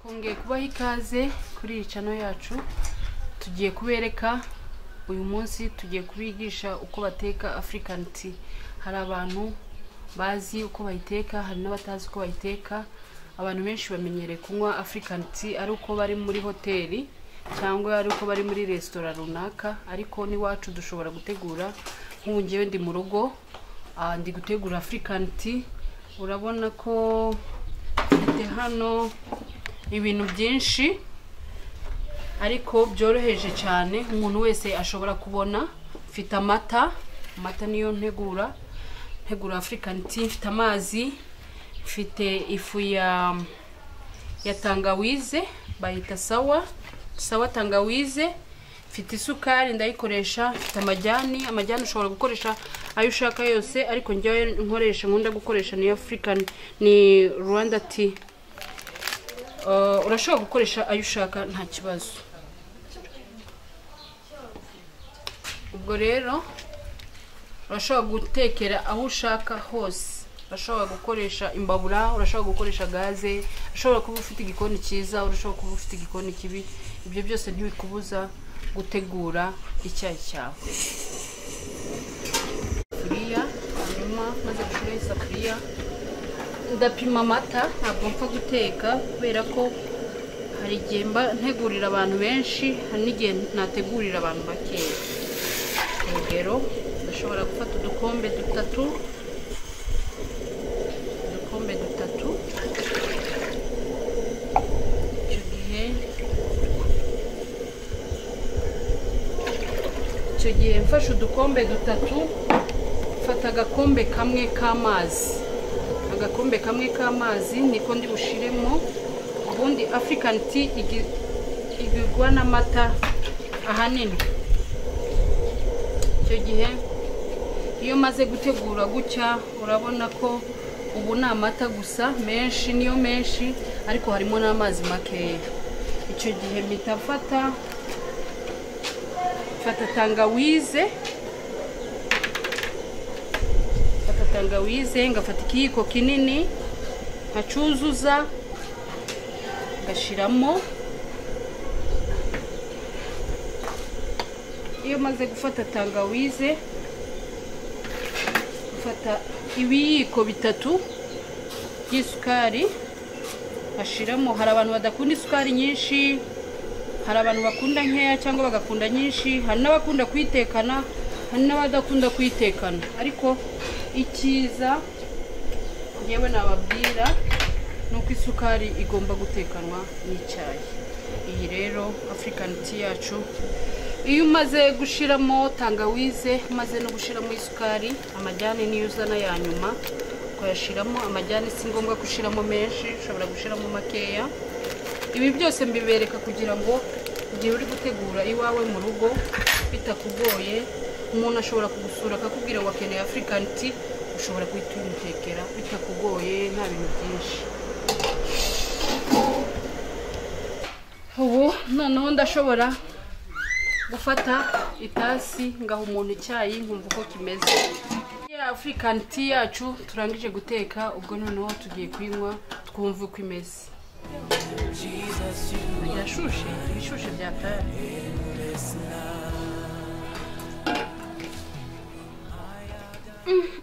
twongeye kubaha ikaze kuri iyi cano yacu tugiye kubereka uyu munsi tugiye kubigisha uko bateka African tea hari abantu bazi uko bayiteka hari n'abatazi uko bayiteka abantu benshi bamenyereye kunywa African tea ari uko bari muri hoteli cyangwa ari uko bari muri resitora runaka ariko n'iwacu dushobora gutegura nk'ubu ngewe ndi mu rugo ah, ndi gutegura African tea urabona ko mfite hano ibintu byinshi ariko byoroheje cyane umuntu wese ashobora kubona mfite amata amata niyo ntegura ntegura African tea mfite amazi mfite ifu ya ya tangawize bayita sawa sawa tangawize mfite isukari ndayikoresha mfite amajyani amajyani ushobora gukoresha ayo ushaka yose ariko njyewe nkoresha nkunda gukoresha ni african ni rwanda tea Uh, urashobora gukoresha ayo ushaka nta kibazo ubwo rero urashobora gutekera aho ushaka hose urashobora gukoresha imbabura urashobora gukoresha gaze urashobora kuba ufite igikoni cyiza urashobora kuba ufite igikoni kibi ibyo byose ntibikubuza gutegura icyayi cyawe isafuriya hanyuma maze gushyiraho isafuriya ndapima amata ntabwo mpfa guteka kubera ko hari igihe mba ntegurira abantu benshi hari n'igihe nategurira abantu bakeya urugero ndashobora gufata udukombe dutatu udukombe dutatu icyo gihe icyo gihe mfashe udukombe dutatu mfata agakombe kamwe k'amazi agakombe kamwe k'amazi niko ndi bushiremo ubundi african tea igi- igurwa n'amata ahanini icyo gihe iyo maze gutegura gutya urabona ko ubu ni amata gusa menshi niyo menshi ariko harimo n'amazi makeya icyo gihe mpita mfata mfata tangawize mfata tangawize ngafata ikiyiko kinini nkacyuzuza ngashyiramo iyo maze gufata tangawize mfata ibiyiko bitatu by'isukari bashyiramo hari abantu badakunda isukari nyinshi hari abantu bakunda nkeya cyangwa bagakunda nyinshi hari n'abakunda kuyitekana hari n'abadakunda kuyitekana ariko icyiza ngewe nababwira ni uko isukari igomba gutekanwa n'icyayi iyi rero african tea yacu iyo umaze gushyiramo tangawize umaze no gushyiramo isukari amajyane niyo uzana ya nyuma ukayashyiramo amajyane si ngombwa gushyiramo menshi ushobora gushyiramo makeya ibi byose mbibereka kugira ngo igihe uri gutegura iwawe mu rugo bitakugoye umuntu ashobora kugusura akakubwira ngo akeneye african tea ushobora guhita uyimutekera bitakugoye nta bintu byinshi ubu noneho ndashobora gufata itasi ngaha umuntu icyayi nkumva uko kimeze ya african tea yacu turangije guteka ubwo noneho tugiye kuyinywa twumve uko imeze irashushe ibishushe byataye Mm.